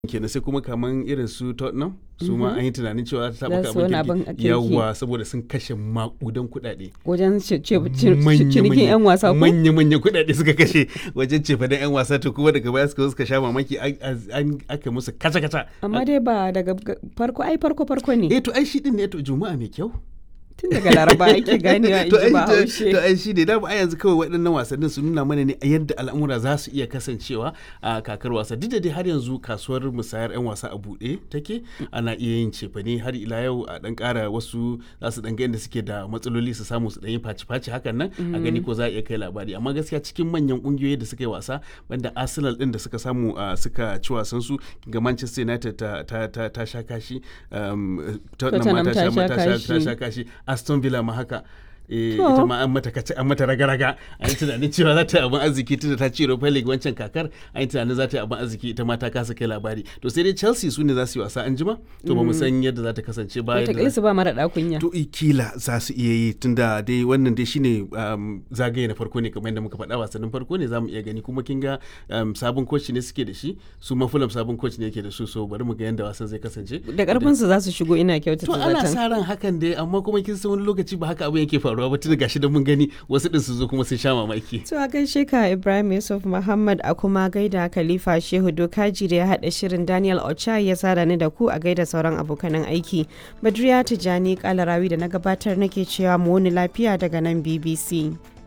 kenan sai kuma kaman irin su Tottenham su ma an yi tunanin cewa ta Za taɓa su wani abin abin kirki kirki. yawwa saboda sun kashe makudan kuɗaɗe wajen ce- ce- ce- cinikin 'yan wasa ko manya-manya kuɗaɗe suka kashe wajen cefa da 'yan wasa to kuma daga baya suka zo suka sha mamaki an- an aka musu kaca-kaca amma dai ba daga ga- farko ai farko farko ne eh to ai shi din ne to juma'a mai kyau tun daga laraba ake ganewa in to ji ai ba to- haushe to ai shi ne dama ai yanzu kawai waɗannan wasannin su nuna mana ne a yadda al'amura za su iya kasancewa a kakar wasa duk da dai har yanzu kasuwar musayar 'yan wasa a buɗe take ana iya yin cefane har ila yau a ɗan ƙara wasu za su ɗan ga inda suke da matsaloli su samu su ɗan yi faci-faci hakan nan a gani ko za a iya kai labari amma gaskiya cikin manyan ƙungiyoyi da suka yi wasa banda arsenal ɗin da suka samu a suka ci wasan su ga manchester united ta, ta, ta, ta sha kashi um, tottenham ma Tottenham ta ta sha sha ta sha- ta kashi. sha kashi aston villa ma haka eh, To. ita ma an mata kace an mata raga-raga an yi tunanin cewa za ta yi abin arziki tunda ta ci Europa League wancan kakar an yi tunanin za ta yi abin arziki ita ma ta kasa kai labari to sai dai Chelsea su ne za su yi wasa an jima to ba mu san yadda za ta kasance ba yadda- wataƙila su ba mara ɗakunya to i kila za su iya yi tunda dai wannan dai shine um, zagaye na farko ne kamar yadda muka faɗa wasannin farko ne za mu iya gani kuma kin ga um, sabon coach ne suke da shi su ma Fulham sabon coach ne yake da su so bari mu ga yadda wasan zai kasance da ƙarfin su za su shigo ina kyautata to ana zaton sa ran hakan dai amma kuma kin san wani lokaci ba haka abin yake faruwa ba tunda gashi da mun gani wasu din su zo kuma sun sha mamaki To a gaishe ka Ibrahim Yusuf Muhammad a kuma gaida Khalifa Shehu Dokaji da ya haɗa shirin Daniel Ocha ya sada ni da ku a gaida sauran abokanan aiki. Badriya Tijani Kalarawi da na gabatar nake cewa mu wani lafiya daga nan BBC.